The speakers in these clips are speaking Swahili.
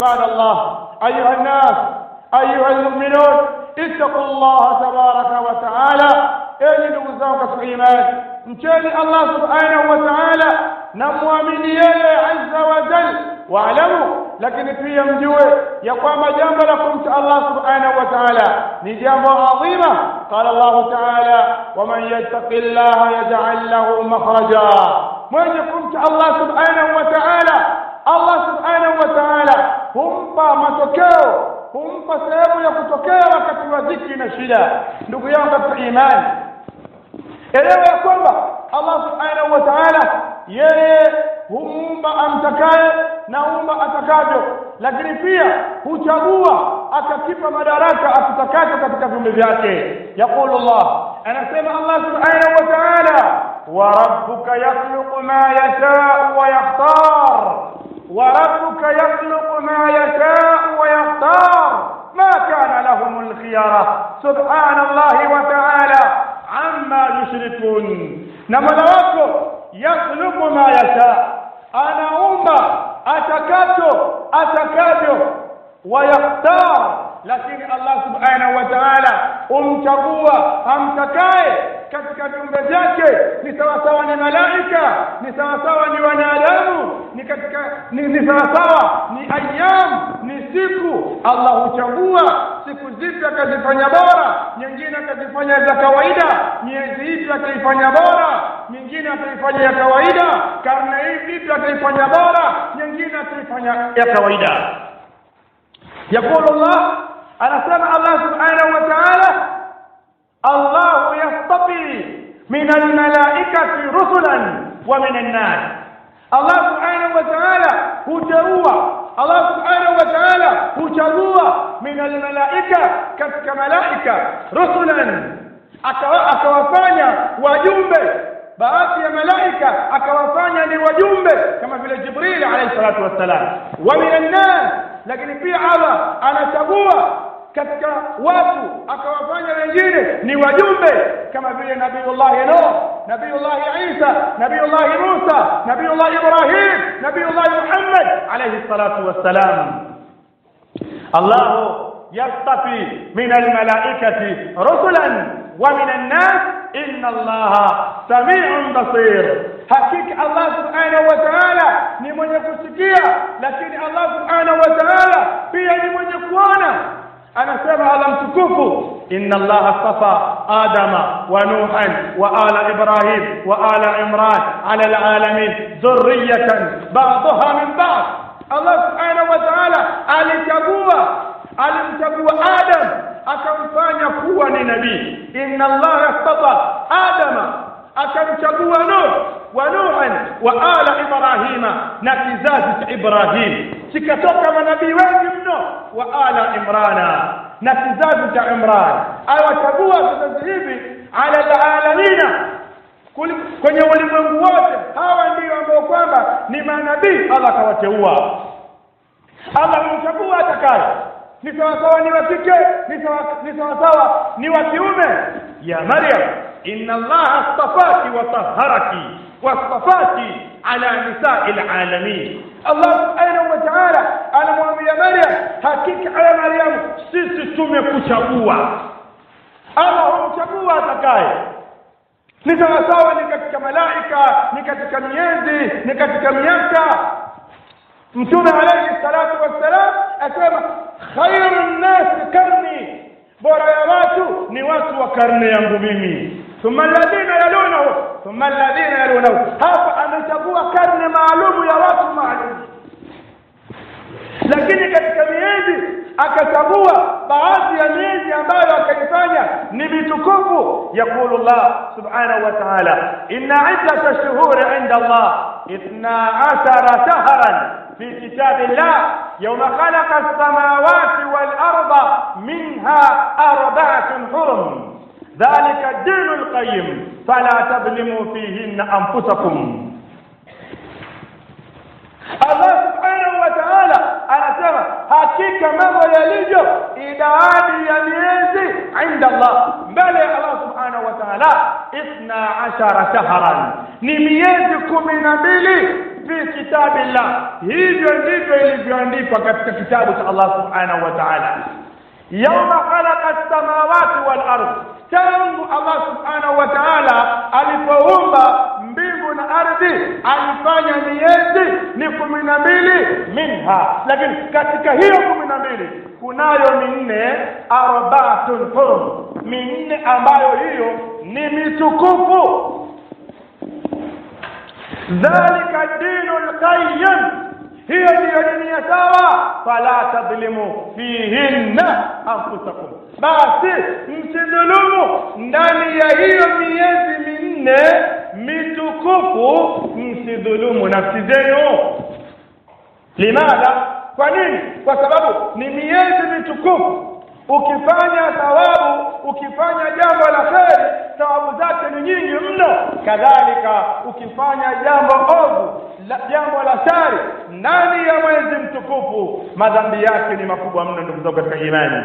قال الله أيها الناس أيها المؤمنون اتقوا الله تبارك وتعالى enyi ndugu zangu katika imani mcheni allah subhanahu wa taala na mwamini yeye azza wa jal waalamu lakini pia mjue ya kwamba jambo la kumcha allah subhanahu wa taala ni jambo adhima qala llahu taala waman yattaqi llaha yajal lahu makhraja mwenye kumcha allah subhanahu wa taala allah subhanahu wa taala humpa matokeo humpa sehemu ya kutokea wakati wa dhiki na shida ndugu yangu katika imani elewa ya kwamba allah subhanahu wa taala yeye humuumba amtakaye na humba atakavyo lakini pia huchagua akakipa madaraka akitakacho katika viumbe vyake yaqulu llah anasema allah subhanahu wa taala warabbuka yakhluqu ma yashau wa yakhtar وربك يخلق ما يشاء ويختار ما كان لهم الخيارة سبحان الله وتعالى عما يشركون نمنا wako يخلق ما يشاء anaumba atakacho atakavyo ويختار lakini Allah subhanahu wa ta'ala umchagua amtakaye katika viumbe vyake ni sawasawa ni malaika ni sawasawa ni wanadamu ni katika ni, ni sawasawa ni ayyam ni siku Allah huchagua siku zipi akazifanya bora nyingine akazifanya za kawaida miezi ipi akaifanya bora nyingine akaifanya ya kawaida karne hii ipi akaifanya bora nyingine akaifanya ya kawaida يقول الله أنا سمع الله سبحانه وتعالى الله يصطفي من الملائكة رسلا ومن الناس الله سبحانه وتعالى هجروا الله سبحانه وتعالى هجروا من الملائكة كتك ملائكة رسلا akawafanya wajumbe baadhi ya malaika akawafanya ni wajumbe kama vile jibril alayhi salatu wassalam wa minan nas lakini pia allah anachagua katika watu akawafanya wengine ni wajumbe kama vile nabiyullahi nuh nabiyullahi isa nabiyullahi musa nabiyullahi ibrahim nabiyullahi muhammad alayhi salatu wassalam allah yastafi min almalaikati rusulan ومن الناس إن الله سميع بصير حقيقة الله سبحانه وتعالى ni mwenye kusikia lakini Allah subhanahu wa ta'ala pia ni mwenye kuona anasema Allah mtukufu inna Allah astafa adama wa nuhan wa ala ibrahim wa ala imran ala alalamin dhurriyatan ba'daha min ba'd Allah subhanahu wa ta'ala alichagua alimchagua Adam akamfanya kuwa ni nabii inna allaha astafa adama akamchagua nuh wa nuhan wa ala ibrahima na kizazi cha ibrahim kikatoka manabii wengi mno wa ala imrana na kizazi cha imran awachagua vizazi hivi ala alalamina kwenye ulimwengu wote hawa ndio ambao kwamba ni manabii allah akawateua allah humchagua atakaye ni sawasawa ni wa kike ni sawasawa ni wa kiume ya maryam inna allaha astafaki wa tahharaki wastafaki ala nisai lalamin allah subhanahu wa taala anamwambia maryam hakika ya maryamu sisi tumekuchagua allah humchagua atakaye ni sawasawa ni katika malaika ni katika miezi ni katika miaka mtume alayhi salatu wassalam asema khairu nnasi karni bora ya watu ni watu wa karne yangu mimi thumma alladhina yalunahu thumma alladhina yalunahu hapa amechagua karne maalumu ya watu maalum lakini katika miezi akachagua baadhi ya miezi ambayo akaifanya ni mitukufu yaqulu llah subhanahu wa ta'ala inna iddata shuhuri inda allah ithna ashara shahran في كتاب الله يوم خلق السماوات والأرض منها أربعة حرم ذلك الدين القيم فلا تظلموا فيهن أنفسكم Allah subhanahu wa ta'ala anasema hakika mambo yalivyo idadi ya miezi inda Allah mbele ya Allah subhanahu wa ta'ala ithna ashara shahran ni miezi kumi na mbili fi kitabillah hivyo ndivyo ilivyoandikwa katika kitabu cha Allah subhanahu wa ta'ala yauma khalaqa as-samawati wal ardh tangu Allah subhanahu wa ta'ala alipoumba mbingu na ardhi alifanya miezi ni kumi na mbili minha lakini katika hiyo kumi na mbili kunayo minne arbaatun hurum minne ambayo hiyo ni mitukufu dhalika dinu lqayim hiyo ndiyo dini ya sawa fala tadhlimu fihinna anfusakum basi msidhulumu ndani ya hiyo miezi minne mitukufu msidhulumu nafsi zenu limadha kwa nini kwa sababu ni miezi mitukufu ukifanya thawabu ukifanya jambo la kheri thawabu zake ni nyingi mno kadhalika ukifanya jambo ovu la, jambo la shari ndani ya mwezi mtukufu madhambi yake ni makubwa mno ndugu zangu katika imani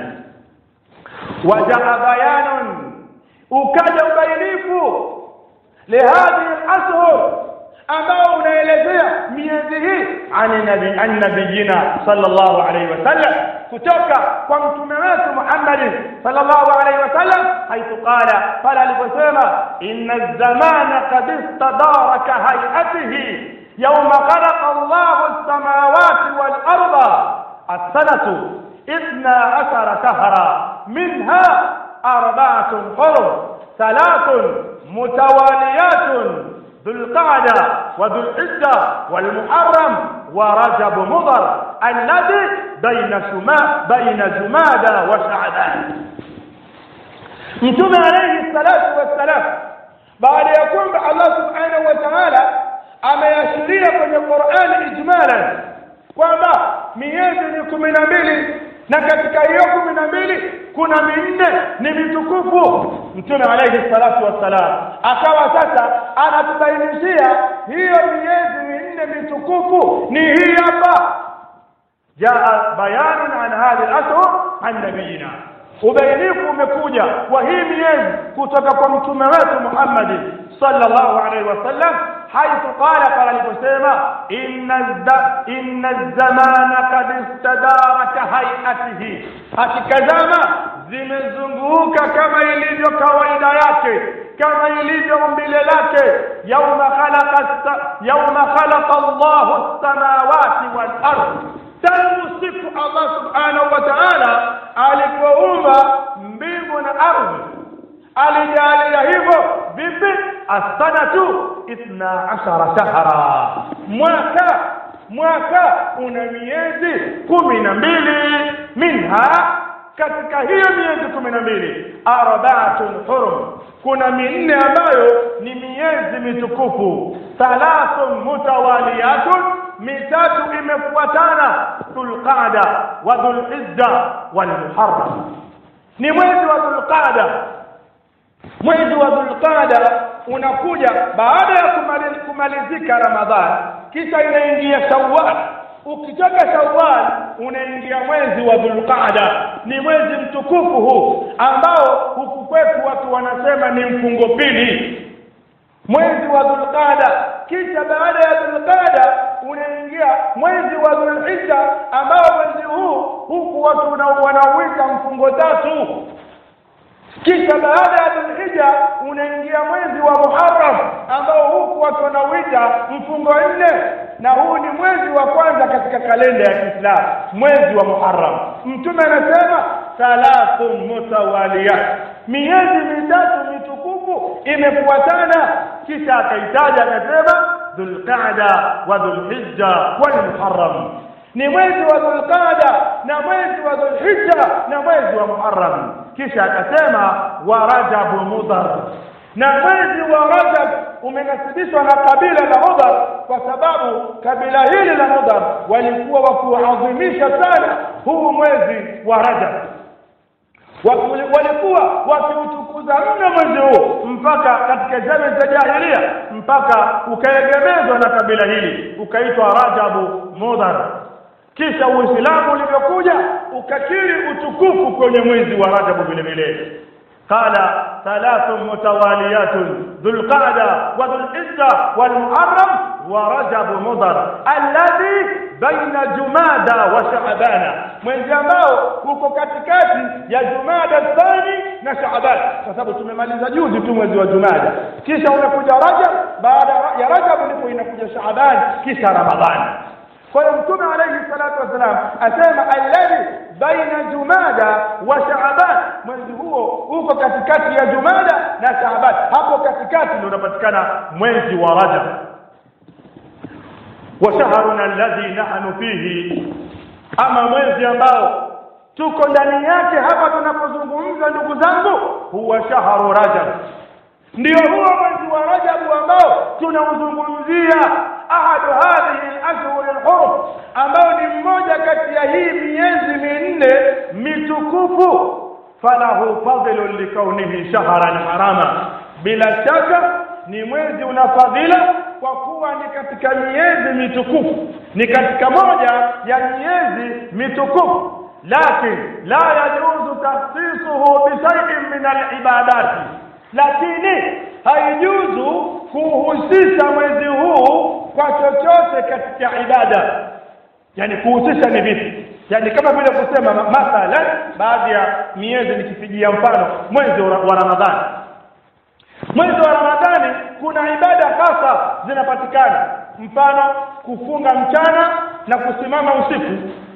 wajaa bayanun ukaja ubainifu lihadhihi alashhur ambao unaelezea miezi hii ani nabi an nabiyina sallallahu alaihi wasallam kutoka kwa mtume wetu Muhammad sallallahu alaihi wasallam haithu qala pale aliposema inna zamana qad istadaraka hayatihi يوم خلق الله السماوات والأرض السنة اثنا عشر شهرا منها أربعة حرم ثلاث متواليات ذو القعدة وذو الحجة والمحرم ورجب مضر الذي بين شما بين جمادى وشعبان mtume alayhi salatu wassalam baada ya kwamba allah subhanahu wa taala ameashiria kwenye qurani ijmalan kwamba miezi ni kumi na mbili na katika hiyo kumi na mbili kuna minne ni mitukufu mtume alayhi salatu wassalam akawa sasa anatubainishia hiyo miezi minne mitukufu ni hii hapa jaa bayanun an hadhihi al-ashhur an nabiyina ubainifu umekuja wa hii miezi kutoka kwa mtume wetu Muhammad sallallahu alaihi wasallam haithu qala qala aliposema inna inna zamana kad istadara ka hayatihi hakika zama zimezunguka kama ilivyo kawaida yake kama ilivyo umbile lake yauma khalaqa yauma khalaqa Allahu as-samawati wal ardh tangu siku Allah subhanahu wa ta'ala alipoumba mbingu na ardhi alijalia hivyo vipi asanatu ithna ashara shahra mwaka mwaka una miezi kumi na mbili minha katika hiyo miezi kumi na mbili arbaatun hurum kuna minne ambayo ni miezi mitukufu thalathun mutawaliyatun mitatu imefuatana dhulqada wa dhulhijja walmuharram ni mwezi wa dhulqada mwezi wa dhulqada unakuja baada ya kumali- kumalizika ramadhan kisha inaingia shawwal ukitoka shawwal unaingia mwezi wa dhulqada ni mwezi mtukufu huu ambao huku kwetu watu wanasema ni mfungo pili mwezi wa dhulqada kisha baada ya dhulqada unaingia mwezi wa dhulhijja ambao mwezi huu huku watu wana- wanauita mfungo tatu kisha baada ya dhulhijja unaingia mwezi wa muharram ambao huku watu wanauita mfungo nne na huu ni mwezi wa kwanza katika kalenda ya kiislamu mwezi wa muharram mtume anasema thalathun mutawaliyat miezi mitatu mitukufu imefuatana kisha akaitaja akasema dhulqada wa dhulhijja walmuharram ni mwezi wa dhulqada na mwezi wa dhulhijja na mwezi wa muharram kisha akasema wa rajabu mudhar na mwezi wa rajab umenasibishwa na kabila la mudhar kwa sababu kabila hili la mudhar walikuwa wakiuadhimisha sana huu mwezi wa rajab Waki- walikuwa wakiutukuza mno mwezi huu mpaka katika zama za jahilia mpaka ukaegemezwa na kabila hili ukaitwa rajabu mudhar kisha uislamu ulivyokuja ukakiri utukufu kwenye mwezi wa rajabu vile vile قال ثلاث متواليات ذو القعدة وذو الحجة والمحرم ورجب مضر الذي بين جمادى وشعبان mwezi ambao uko katikati ya jumada thani na shaaban kwa sababu tumemaliza juzi tu mwezi wa jumada kisha unakuja rajab baada ya rajab ndipo inakuja shaaban kisha ramadhani kwa hiyo mtume alayhi salatu wasalam asema alladhi baina jumada wa shaaban mwezi huo uko katikati ya jumada na shaaban hapo katikati ndio unapatikana mwezi wa rajab wa shahruna alladhi nahnu fihi ama mwezi ambao tuko ndani yake hapa tunapozungumza ndugu zangu huwa shahru rajab ndio huo mwezi wa rajabu ambao tunauzungumzia ahadu hadhihi al-ashhur al-hurum ambao ni mmoja kati ya hii miezi minne mitukufu falahu fadlun likaunihi shahran harama bila shaka ni mwezi una fadhila kwa kuwa ni katika miezi mitukufu ni katika moja ya miezi mitukufu lakin la yajuzu takhsisuhu bishaiin min alibadati lakini haijuzu kuhusisha mwezi huu kwa chochote katika ibada yani kuhusisha ni vipi yani kama vile kusema mathalan baadhi ya miezi nikipigia mfano mwezi wa ramadhani mwezi wa ramadhani kuna ibada hasa zinapatikana mfano kufunga mchana na kusimama usiku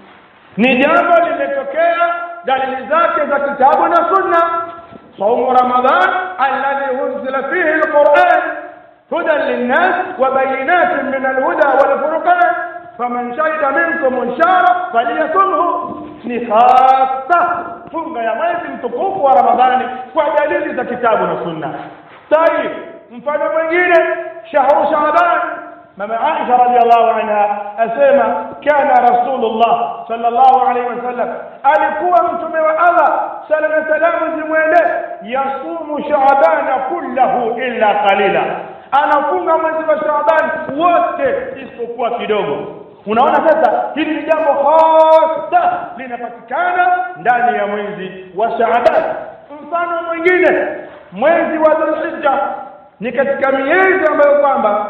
ni jambo limetokea dalili zake za kitabu na sunna صوم رمضان الذي أنزل فيه القرآن هدى للناس وبينات من الهدى والفرقان فمن شهد منكم الشهر فليصمه ni hasa funga ya mwezi mtukufu wa ramadhani kwa dalili za kitabu na sunna tayib mfano mwingine shahru shaaban mama aisha radhiallahu anha asema kana rasulullah sallallahu alaihi wasallam alikuwa mtume wa allah sala na salamu zimwende yasumu shaabana kullahu illa qalila anafunga mwezi wa shaaban wote isipokuwa kidogo unaona sasa hili ni jambo hasa linapatikana ndani ya mwezi wa shaaban mfano mwingine mwezi wa dhulhijja ni katika miezi ambayo kwamba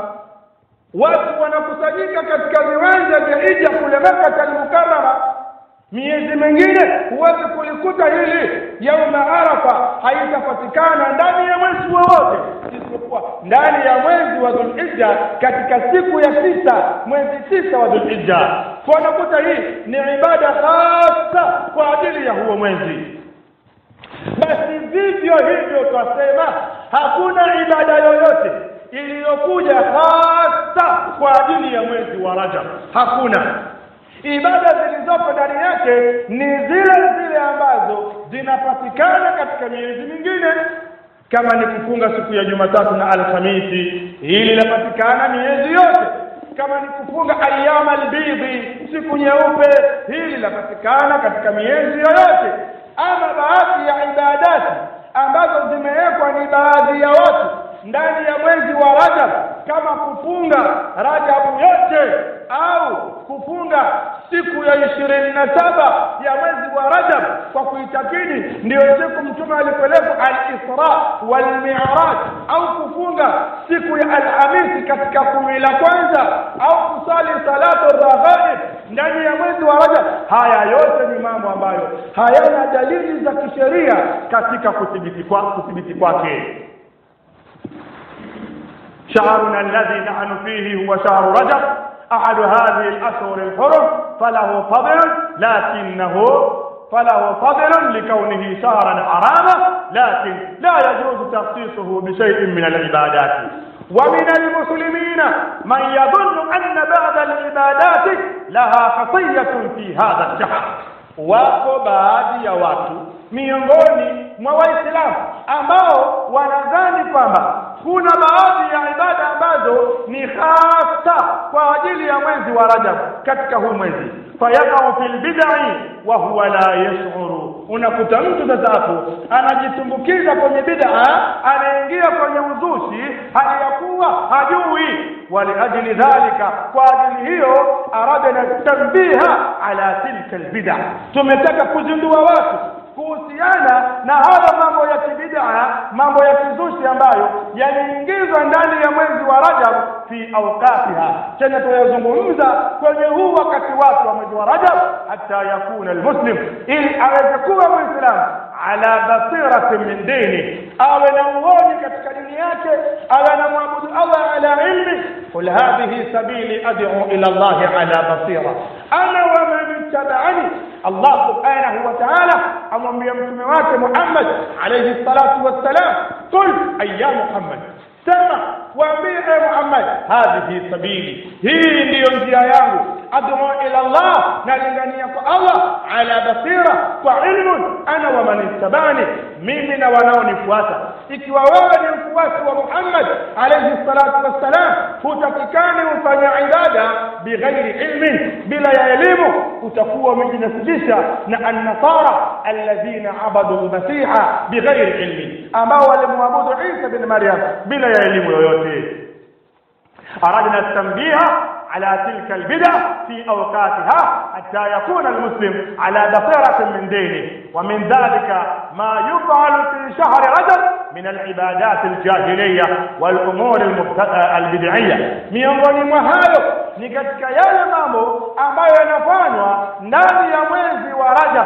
watu wanakusanyika katika viwanja vya hija kule Makka al-Mukarrama miezi mingine huwezi kulikuta hili yauma arafa haitapatikana ndani ya mwezi wowote isipokuwa ndani ya mwezi wa dhulhijja katika siku ya tisa mwezi tisa wa dhulhijja kwa unakuta hii ni ibada hasa kwa ajili ya huo mwezi basi vivyo hivyo twasema hakuna ibada yoyote iliyokuja hasa kwa ajili ya mwezi wa Rajab hakuna ibada zilizopo ndani yake ni zile zile ambazo zinapatikana katika miezi mingine kama ni kufunga siku ya Jumatatu na Alhamisi hili linapatikana miezi yote kama ni kufunga ayyama albidhi siku nyeupe hili linapatikana katika miezi yoyote ama baadhi ya ibadati ambazo zimewekwa ni baadhi ya watu ndani ya mwezi wa Rajab kama kufunga Rajabu yote au kufunga siku ya ishirini na saba ya mwezi wa Rajab kwa kuitakidi ndiyo siku mtume alipelekwa al-Isra wal Mi'raj au kufunga siku ya Alhamisi katika kumi la kwanza au kusali salatu raghaib ndani ya mwezi wa Rajab haya yote ni mambo ambayo hayana dalili za kisheria katika kuthibiti kwa kuthibiti kwake شهرنا الذي نحن فيه هو شهر رجب أحد هذه الأشهر الحرم فله فضل لكنه فله فضل لكونه شهرا حراما لكن لا يجوز تخصيصه بشيء من العبادات ومن المسلمين من يظن أن بعض العبادات لها خطية في هذا الشهر wako baadhi ya watu miongoni mwa waislamu ambao wanadhani kwamba kuna baadhi ya ibada ambazo ni hasa kwa ajili ya mwezi wa Rajab katika huu mwezi fayaqau fil bid'i wa huwa la yash'uru unakuta mtu sasa hapo anajitumbukiza kwenye bid'a anaingia kwenye uzushi hali ya kuwa hajui waliajili dhalika kwa ajili hiyo aradna tanbiha ala tilka albid'a tumetaka kuzindua watu kuhusiana na haya mambo ya kibidaa mambo ya kizushi ambayo yaliingizwa ndani ya mwezi wa Rajab fi awqatiha tena tuyazungumza kwenye huu wakati wake wa mwezi wa Rajab hata yakuna almuslim ili aweze kuwa muislamu ala basiratin min dini awe na uoni katika dini yake awe na mwabudu Allah ala ilmi qul hadhihi sabili ad'u ila Allah ala basira ana wa man ittaba'ani Allah subhanahu wa ta'ala amwambia mtume wake Muhammad alayhi salatu wassalam qul ayya Muhammad sema waambie e Muhammad hadhihi sabili hii ndiyo njia yangu ad'u ila Allah nalingania kwa Allah ala basira kwa ilmu ana wa man ittabani mimi na wanaonifuata ikiwa wewe ni mfuasi wa Muhammad alayhi salatu wassalam hutakikani ufanye ibada bighairi ilmin bila ya elimu utakuwa umejinasibisha na an-nasara alladhina abadu al-masiha bighairi ilmin ambao walimwabudu Isa bin Maryam bila ya elimu yoyote أردنا التنبيه على تلك البدع في أوقاتها حتى يكون المسلم على بصيرة من دينه ومن ذلك ما يفعل في شهر رجب من العبادات الجاهلية والأمور البدعية miongoni mwa hayo ni katika yale mambo ambayo yanafanywa ndani ya mwezi wa Rajab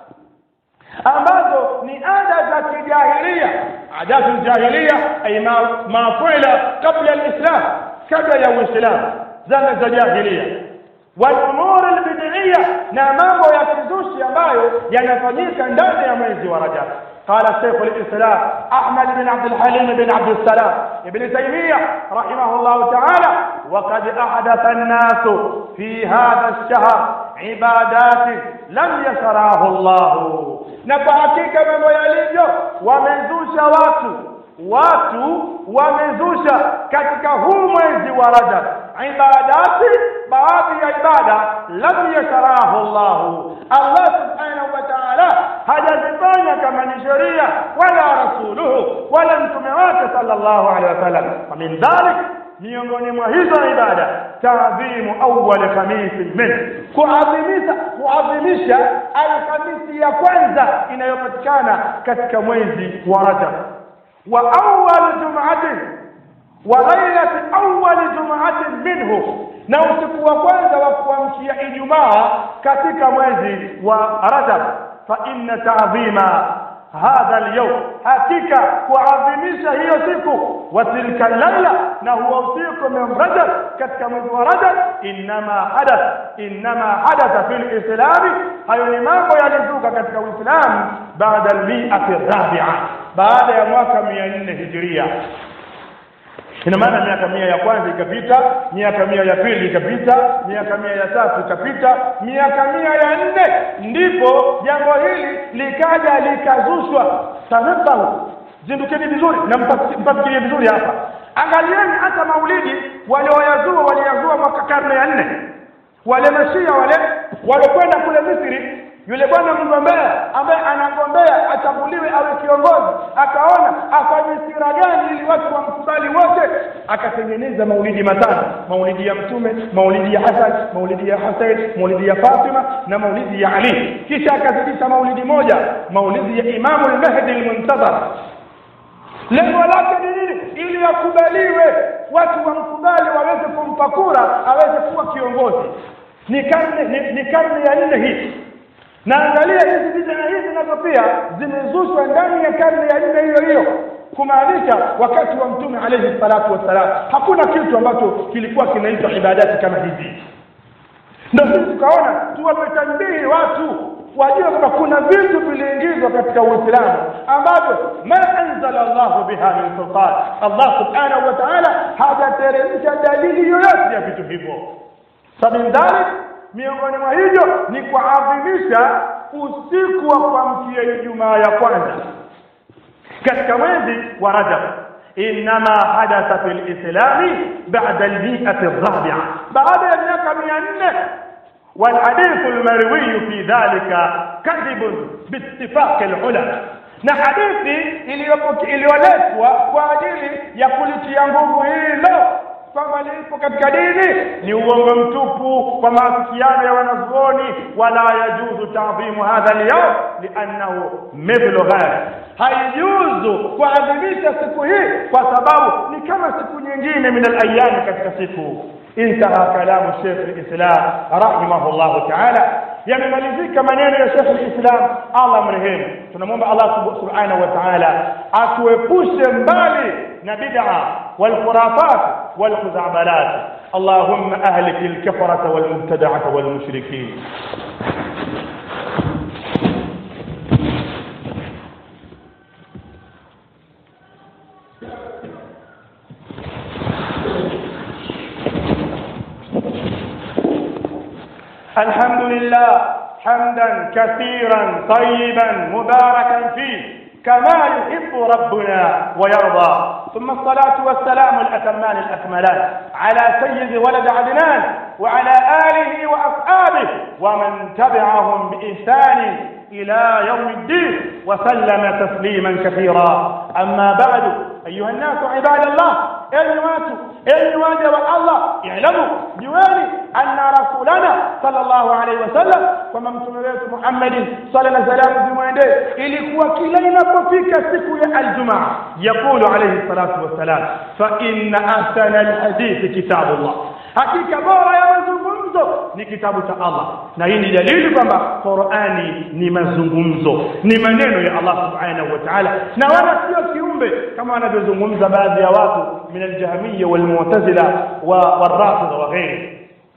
ambazo ni ada za kijahilia adatu jahiliya ay ma ma fuila kabla alislam kabla ya uislamu zama za jahilia والامور البدعيه na mambo ya kizushi ambayo yanafanyika ndani ya mwezi wa Rajab قال شيخ الإسلام أحمد بن عبد الحليم بن عبد السلام ابن تيمية رحمه الله تعالى وقد أحدث الناس في هذا الشهر عبادات لم يشرعه الله نفحكيك من ويليجو ومزوش واتو watu wamezusha katika huu mwezi wa Rajab ibadati baadhi ya ibada lam yasharahu Allah Allah subhanahu wa ta'ala hajazifanya kama ni sheria wala rasuluhu wala mtume wake sallallahu alaihi wasallam min dhalik miongoni mwa hizo ibada taadhimu awwal khamis min kuadhimisha kuadhimisha alhamisi ya kwanza inayopatikana katika mwezi wa Rajab وأول جمعة وليلة أول جمعة منه na usiku wa kwanza wa kuamkia Ijumaa katika mwezi wa Rajab fa inna ta'zima hadha al-yawm hakika kuadhimisha hiyo siku wa tilka laila na huwa usiku min Rajab katika mwezi wa Rajab inma hadath inma hadatha fil islam hayo ni mambo yalizuka katika Uislamu baada al-mi'ati ar-rabi'a baada ya mwaka 400 hijiria ina maana miaka mia ya kwanza ikapita miaka mia ya pili ikapita miaka mia ya tatu ikapita miaka mia ya nne ndipo jambo hili likaja likazushwa tanabahu zindukeni vizuri na mpafikirie vizuri hapa angalieni hata maulidi walioyazua waliyazua mwaka karne ya nne wale mashia wale walokwenda kule Misri yule bwana mgombea ambaye anagombea achaguliwe awe kiongozi akaona afanye sira gani ili watu wamkubali wote akatengeneza maulidi matano maulidi ya mtume maulidi ya Hasan maulidi ya Hussein maulidi ya Fatima na maulidi ya Ali kisha akazidisha maulidi moja maulidi ya Imamu al-Mahdi al-Muntazar lengo lake ni nini ili akubaliwe watu wamkubali waweze kumpa kura aweze kuwa kiongozi ni karne ni, ni karne ya nne hii na angalia hizi bid'a hizi nazo pia zimezushwa ndani ya karne ya nne hiyo hiyo kumaanisha wakati wa mtume alayhi salatu wassalam hakuna kitu ambacho kilikuwa kinaitwa ibadati kama hizi ndio sisi tukaona tuwape tanbihi watu wajue kwamba kuna vitu viliingizwa katika Uislamu ambavyo ma anzala Allahu biha min sultan Allah subhanahu wa ta'ala hajateremsha dalili yoyote ya vitu hivyo sabin dhalik miongoni mwa hivyo ni kuadhimisha usiku wa kuamkia Ijumaa ya kwanza katika mwezi wa Rajab inma hadatha fil islami ba'da al-mi'ati ar-rabi'a baada ya miaka 400 والحديث المروي في ذلك كذب باتفاق العلماء na hadithi iliyoletwa kwa ajili ya kulitia nguvu hilo kwamba lipo katika dini ni uongo mtupu kwa maafikiano ya wanazuoni wala yajuzu ta'dhimu hadha al-yawm li'annahu mithlu ghayr haijuzu kuadhimisha siku hii kwa sababu ni kama siku nyingine min al-ayyam katika siku انتهى كلام الشيخ الإسلام رحمه الله تعالى yamemalizika maneno ya Sheikh al-Islam Allah mrehemu tunamwomba Allah subhanahu wa ta'ala atuepushe mbali na bid'a wal khurafat wal khuzabalat اللهم اهلك الكفرة والمبتدعة والمشركين الحمد لله حمدا كثيرا طيبا مباركا فيه كما يحب ربنا ويرضى ثم الصلاة والسلام الأتمان الأكملان على سيد ولد عدنان وعلى آله وأصحابه ومن تبعهم بإحسان إلى يوم الدين وسلم تسليما كثيرا أما بعد أيها الناس عباد الله enyi watu enyi waja wa Allah i'lamu jueni anna rasulana sallallahu alaihi wasallam kwamba mtume wetu Muhammad sallallahu alaihi wasallam zimwendee ilikuwa kila inapofika siku ya aljumaa yakulu alaihi salatu wassalam fa inna ahsana alhadithi kitabullah hakika bora ya mazungumzo ni kitabu cha Allah na hii ni dalili kwamba Qur'ani ni mazungumzo ni maneno ya Allah subhanahu wa ta'ala na wala sio kiumbe kama wanavyozungumza baadhi ya watu min al-jahmiyya wal-mu'tazila wal-rafidha wa ghairi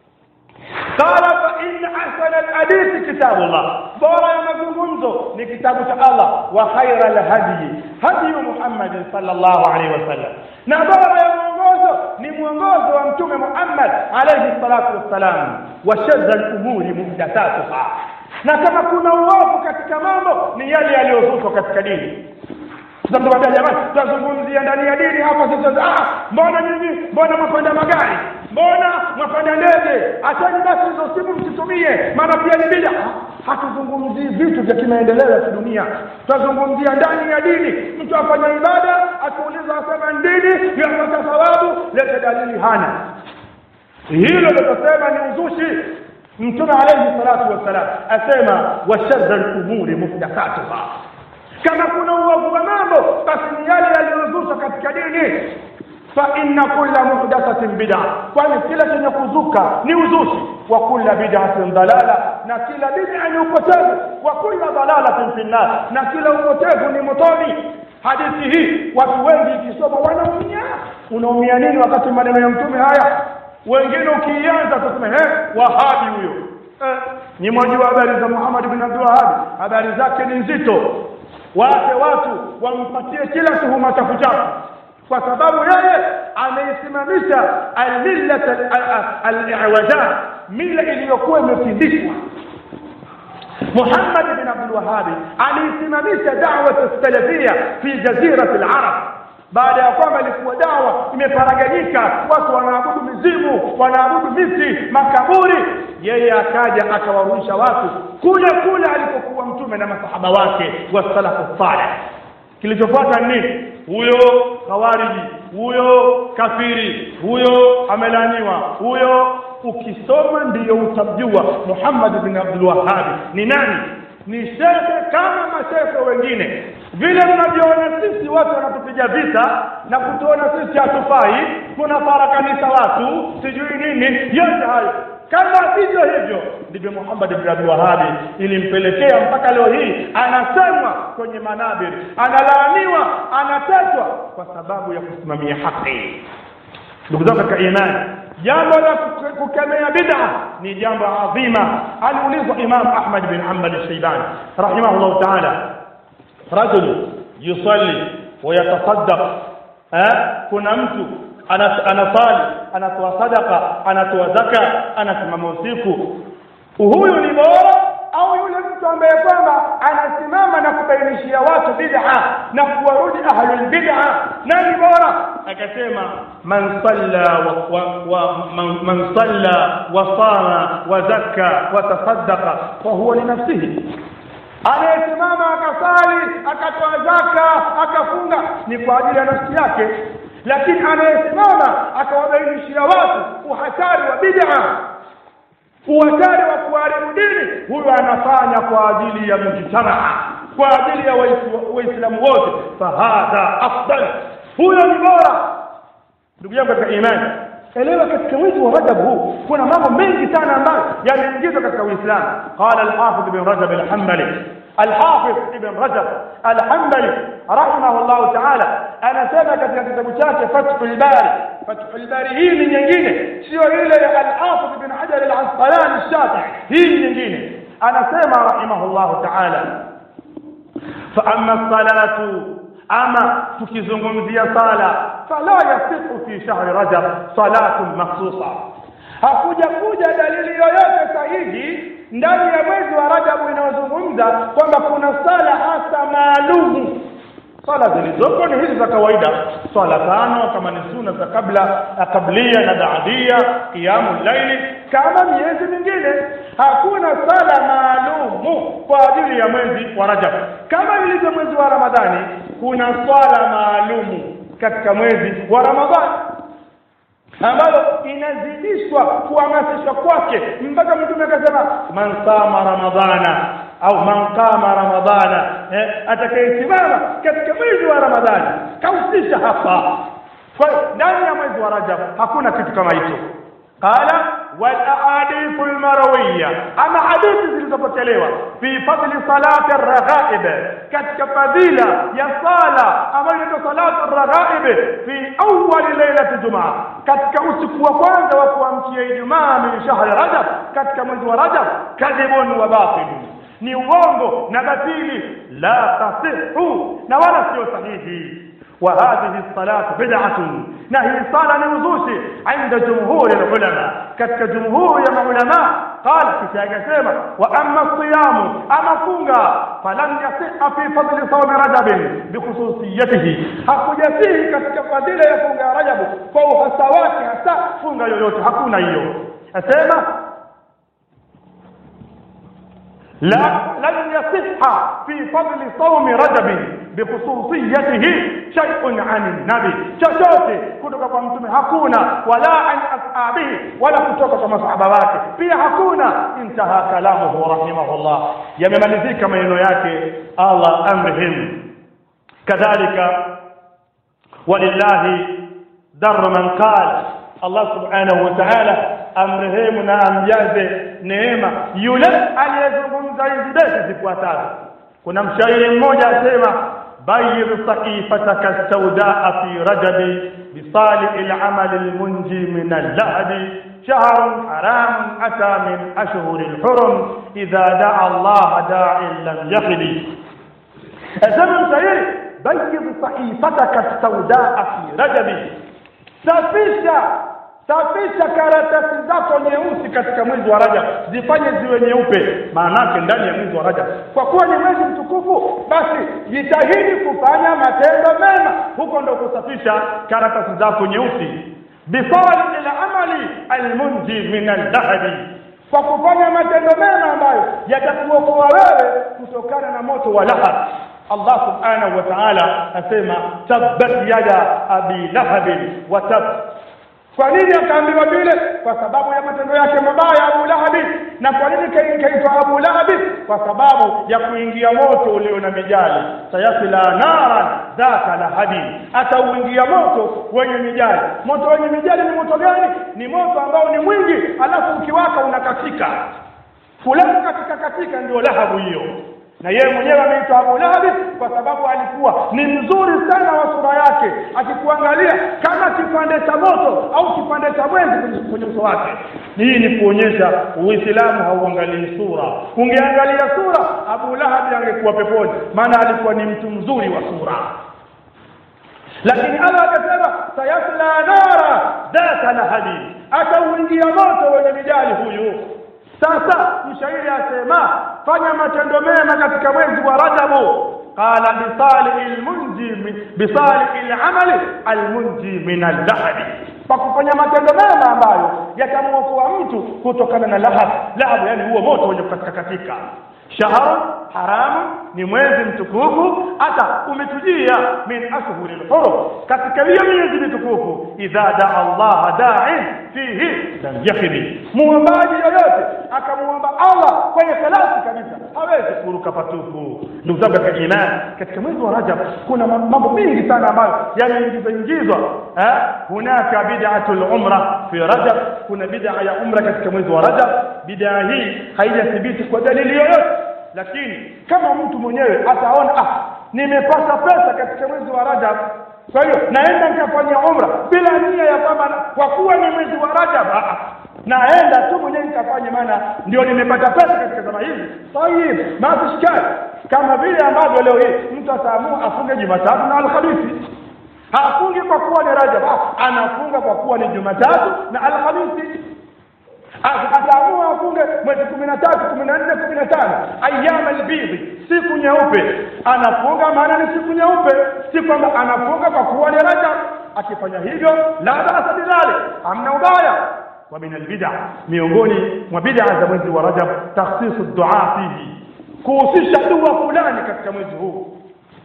قال فإن أحسن الحديث كتاب الله بورا مزungumzo ni kitabu cha Allah wa khaira al-hadi hadi Muhammad sallallahu alaihi wasallam na bora ya mwongozo ni mwongozo wa mtume Muhammad alayhi salatu wassalam wa shadda al-umuri muhdathatuha na kama kuna uovu katika mambo ni yale yaliyozushwa katika dini tutamwambia jamani tutazungumzia ndani ya dini hapa sasa ah mbona nyinyi mbona mwapanda magari mbona mwapanda ndege achani basi hizo simu msitumie maana pia ni bid'a hatuzungumzii vitu vya kimaendeleo ya kidunia tutazungumzia ndani ya dini mtu afanya ibada akiuliza asema dini yapata thawabu leta dalili hana hilo litasema ni uzushi mtume alayhi salatu wassalam asema washadda al-umuri muhdathatuha kama kuna uovu wa mambo basi ni yale yaliyozushwa katika dini fa inna kulla muhdathatin bid'a kwani kila chenye kuzuka ni uzushi wa kulla bid'atin dalala na kila bid'a ni upotevu wa kulla dalalatin fi nar na kila upotevu ni motoni hadithi hii watu wengi ikisoma wanaumia unaumia nini wakati maneno ya mtume haya wengine ukianza tuseme he wahabi huyo eh, ni mwajua habari za Muhammad bin Abdul Wahhab habari zake ni nzito waache watu wampatie kila tuhuma chafu chafu kwa sababu yeye ameisimamisha almillat al-i'waja mila iliyokuwa imefindishwa Muhammad bin Abdul Wahhab aliisimamisha da'wa salafia fi jazirati al-arab baada ya kwamba ilikuwa dawa imeparaganyika watu wanaabudu mizimu wanaabudu miti makaburi yeye akaja akawarudisha watu kule kule alipokuwa mtume na masahaba wake wa salafu salih kilichofuata nini huyo khawariji huyo kafiri huyo amelaniwa huyo ukisoma ndiyo utamjua Muhammad bin Abdul Wahhab ni nani ni shekhe kama mashekhe wengine vile mnavyoona sisi watu wanatupiga vita na kutuona sisi hatufai tunafarakanisha watu sijui nini yote hayo kama vivyo hivyo ndivyo Muhammad bin Abdul Wahhab ilimpelekea mpaka leo hii anasemwa kwenye manabiri analaaniwa anatetwa kwa sababu ya kusimamia haki ndugu zangu katika imani jambo la kukemea bid'a ni jambo adhima aliulizwa Imam Ahmad bin Hanbal al-Shaybani rahimahullah ta'ala rajul yusalli wa yatasaddaq kuna mtu anasali anatoa sadaka anatoa zaka anasimama usiku huyu ni bora au yule mtu ambaye kwamba anasimama na kubainishia watu bid'a na kuwarudi ahlul bid'a nani bora akasema man salla wa, wa, wa man, man salla wa sama wa zakka wa tasaddaqa fa huwa li nafsihi anayesimama akasali akatoa zaka akafunga ni kwa ajili ya nafsi yake lakini anayesimama akawabainishia watu uhatari wa bid'a uhatari wa kuharibu dini huyo anafanya kwa ajili ya mujtamaa kwa ajili ya Waisu- waislamu wote fahadha afdal huyo ni bora ndugu yangu katika imani elewa katika mwezi wa rajab huu kuna mambo mengi sana ambayo yameingizwa katika uislamu qala alhafidh ibn rajab alhambali alhafidh ibn rajab alhambali rahimahullah taala anasema katika kitabu chake fathul bari fathul bari hii ni nyingine sio ile ya alhafidh ibn hajar al-asqalani shafi'i hii ni nyingine anasema rahimahullah taala فأما الصلاة أما tukizungumzia sala fala yasihu fi shahri rajab salatun makhsusa hakuja kuja dalili yoyote sahihi ndani ya mwezi wa rajabu inayozungumza kwamba kuna sala hasa maalumu swala zilizoko ni hizi za kawaida swala tano kama ni sunna za kabla kablia na baadia qiyamu laili kama miezi mingine hakuna sala maalumu kwa ajili ya mwezi wa rajab kama ilivyo mwezi wa ramadhani kuna swala maalumu katika mwezi wa ramadhani ambalo inazidishwa kuhamasishwa kwake mpaka mtume akasema man sama ramadhana au man qama ramadhana eh, atakayesimama katika mwezi wa ramadhani kahusisha hapa kwa hiyo ndani ya mwezi wa rajab hakuna kitu kama hicho qala wal ahadithu al marawiyya ama hadithi zilizopokelewa fi fadli salati ar-raghaib katika fadhila ya sala ambayo inaitwa salatu ar-raghaib fi awwal lailati jumaa katika usiku wa kwanza wa kuamkia ijumaa min shahri rajab katika mwezi wa rajab kadhibun wa batilun ni uongo na batili la tasihu na wala sio sahihi وهذه الصلاة بدعة نهي صلاة نوزوشي عند جمهور العلماء كتك جمهور يا علماء قال كتاك سيما وأما الصيام أما كونغا فلم يصح في فضل صوم رجب بخصوصيته hakuja fihi katika fadhila ya funga rajabu kwa uhasa wake hasa funga yoyote hakuna hiyo asema لا لن يصح في فضل صوم رجب بخصوصيته شيء عن النبي chochote kutoka kwa mtume hakuna wala an ashabihi wala kutoka kwa masahaba wake pia hakuna intaha kalamuhu rahimahullah yamemalizika maneno yake Allah amrihim kadhalika walillahi dar man qala Allah subhanahu wa ta'ala amrehemu na amjaze neema yule aliyezungumza hizi beti zifuatazo kuna mshairi mmoja asema bayir saqifataka saudaa fi rajabi bisali al-amal al-munji min al-lahbi شهر حرام أتى من أشهر الحرم إذا دعا الله داع لم يخل الزمن سيري بيض صحيفتك السوداء في رجب safisha safisha karatasi zako nyeusi katika mwezi wa Rajab zifanye ziwe nyeupe maanake ndani ya mwezi wa Rajab kwa kuwa ni mwezi mtukufu basi jitahidi kufanya matendo mema huko ndo kusafisha karatasi zako nyeusi bifali ila amali almunji min aldhahabi kwa kufanya matendo mema ambayo yatakuokoa wewe kutokana na moto wa lahab Allah subhanahu wa ta'ala asema tabbat yada abi lahab wa tab kwa nini akaambiwa vile kwa sababu ya matendo yake mabaya Abu Lahab na kwa nini kaitwa Abu Lahab kwa sababu ya kuingia moto ulio na mijali sayasila naran dhaka lahabi atauingia moto wenye mijali moto wenye mijali ni moto gani ni moto ambao ni mwingi alafu ukiwaka unakatika fulani katika katika ndio lahabu hiyo na yeye mwenyewe ameitwa Abu Lahab kwa sababu alikuwa ni mzuri sana wa sura yake akikuangalia kama kipande cha moto au kipande cha mwezi kwenye uso wake hii ni kuonyesha uislamu hauangalii sura ungeangalia sura Abu Lahab angekuwa peponi maana alikuwa ni mtu mzuri wa sura lakini Allah akasema sayasla nara dhata lahabi atauingia moto wenye mijali huyu sasa mshairi asema fanya matendo mema katika mwezi wa Rajabu qala bisali almunji bisali alamali almunji min aldahab kwa kufanya matendo mema ambayo yatamuokoa mtu kutokana na lahab lahab yani huo moto wenye katika katika shahr haramu ni mwezi mtukufu hata umetujia min ashhuri lhurum katika hiyo miezi mitukufu idha daa Allah da'in fihi lam yakhbi muombaji yoyote akamwomba Allah kwenye salati kabisa hawezi kuruka patupu ndugu zangu katika imani katika mwezi wa Rajab kuna mambo mengi sana ambayo yameingizwa ingizwa eh hunaka bid'atul umra fi Rajab kuna bid'a ya umra katika mwezi wa Rajab bid'a hii haijathibiti kwa dalili yoyote lakini kama mtu mwenyewe ataona ah nimepata pesa katika mwezi wa Rajab kwa hiyo naenda nikafanya umra bila nia ya kwamba kwa kuwa ni mwezi wa Rajab ah, naenda tu mwenyewe nikafanye maana ndio nimepata pesa katika zama hizi tayib mafishkali kama vile ambavyo leo hii mtu ataamua afunge Jumatatu na Alhamisi hafungi kwa kuwa ni Rajab anafunga kwa kuwa ni Jumatatu na Alhamisi ataamua afunge mwezi kumi na tatu kumi na nne kumi na tano ayama albidhi siku nyeupe anafunga maana ni siku nyeupe si kwamba anafunga kwa kuwa ni rajab akifanya hivyo la basa bidhalik amna ubaya wa min albid'a miongoni mwa bid'a za mwezi wa rajab takhsisu dua fihi kuhusisha dua fulani katika mwezi huu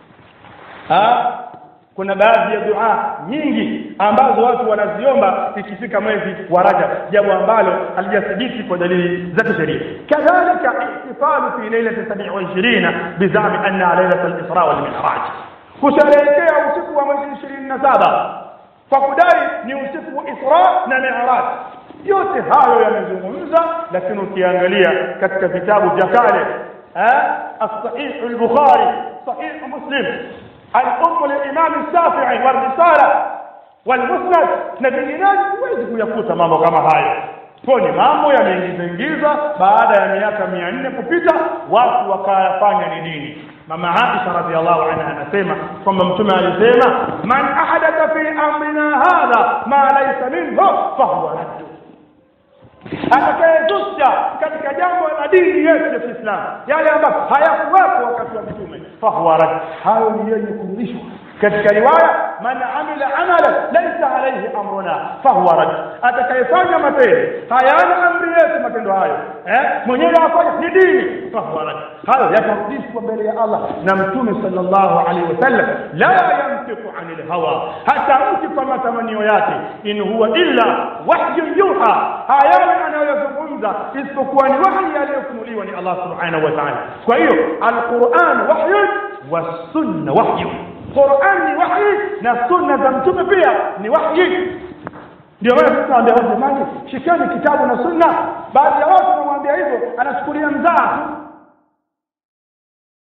kuna baadhi ya dua nyingi ambazo watu wanaziomba ikifika mwezi wa Rajab jambo ambalo halijathibiti kwa dalili za kisheria kadhalika ihtifalu fi lailati 27 bizami anna lailat al-isra wal mi'raj kusherehekea usiku wa mwezi 27 kwa kudai ni usiku wa Isra na Mi'raj yote hayo yamezungumza lakini ukiangalia katika vitabu vya kale eh as-sahih al-bukhari sahih muslim الأم للإمام الشافعي والرسالة والمسند na vinginevyo huwezi kuyakuta mambo kama hayo kwa ni mambo yameingizwa baada ya miaka mia nne kupita watu wakayafanya ni dini mama Aisha radhiallahu anha anasema kwamba mtume alisema man ahadatha fi amrina hadha ma laysa minhu fahuwa raddu atakayezusha katika jambo la dini yetu ya Kiislamu yale ambayo hayakuwepo wakati wa mtume fahuwa rad hayo ni yenye kurudishwa katika riwaya man amila amalan laysa alayhi amruna fahuwa rad atakayefanya matendo hayana amri yetu matendo hayo eh mwenyewe afanya ni dini fahuwa rad hayo yatarudishwa mbele ya Allah na mtume sallallahu alaihi wasallam la yantiqu anil hawa hata mti kwa matamanio yake in huwa illa wahyu yuha hayani anayozungumza isipokuwa ni wahyi aliyofunuliwa ni Allah subhanahu wa ta'ala kwa hiyo alquran wahyu wasunna wahyu Qur'an ni wahyi na sunna za mtume pia ni wahyi ndio maana sisi tunaambia watu jamani shikeni kitabu na sunna baadhi ya watu wanamwambia hivyo anachukulia mzaa tu